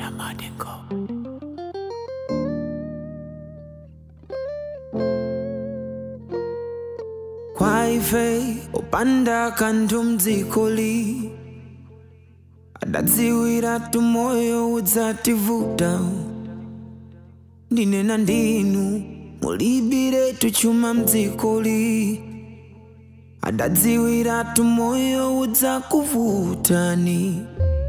Madengo. kwaife upanda kanthu mdzikoli adadziwira tumoyo udzativuta ndinena ndinu mulibire tuchuma mdzikoli adadziwira tumoyo udzakuvutani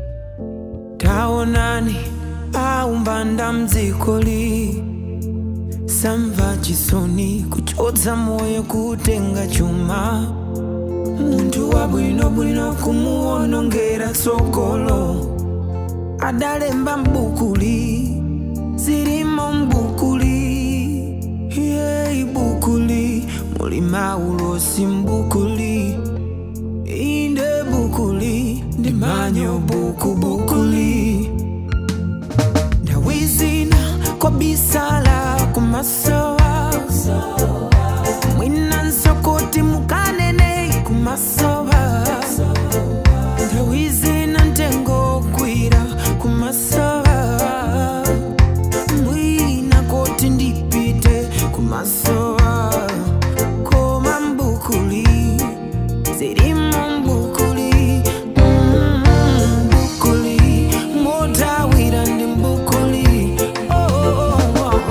taonani aumbanda mdzikoli samva chisoni kuchotsa moyo kutenga chuma munthu wabwinobwino kumuwonongera tsogolo adalemba mbukuli zilimo mbukuli ye ibukuli muli maulosi mbukuli inde bukuli ndi manyo buku bukuli ndawizina kobisala kumasowa mwina nsokoti mukanene kumasowa ndawizina ntengo kwira kumasowa mwina koti ndipite kumasowa koma mbukuli zirimo mbukuli mm, mbukuli motawira ndi mbukuli oh, oh, oh, oh.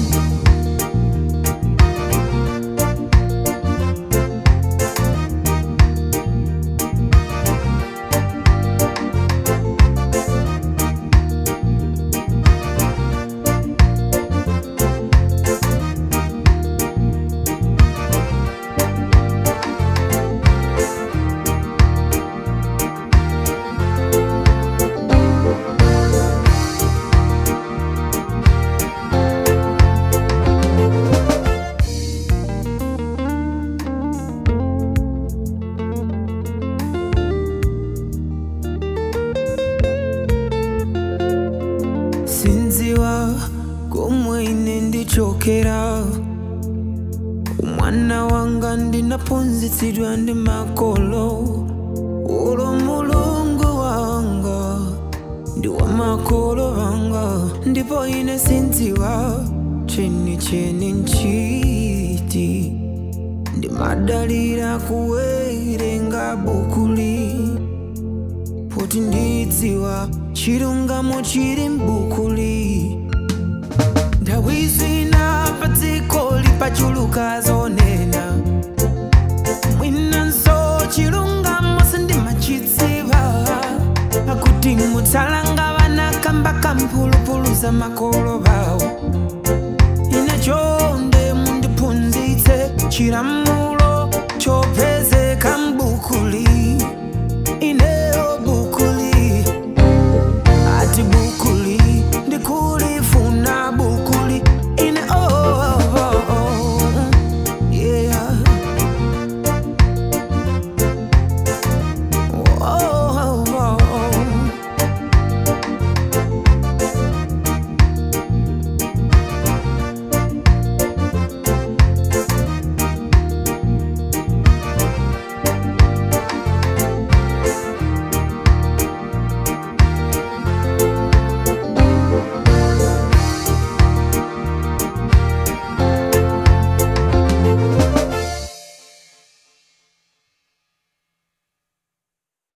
sinziwa komwe ine ndichokera umwana wanga ndinaphunzitsidwa ndi makolo ulo mulungu wanga ndi wa makolo wanga ndipo ine sinziwa cheni cheni nchiti ndimadalira kuwerenga bukuli poti ndidziwa chilungamo chili mbukuli ndawizina pa dziko lipachuluka zonena mwinanso chilungamo sindimachidziwa akuti mutsalanga vana kamba kamphulupulu za makolo vawo ine chonde mundiphunzitse chilamulo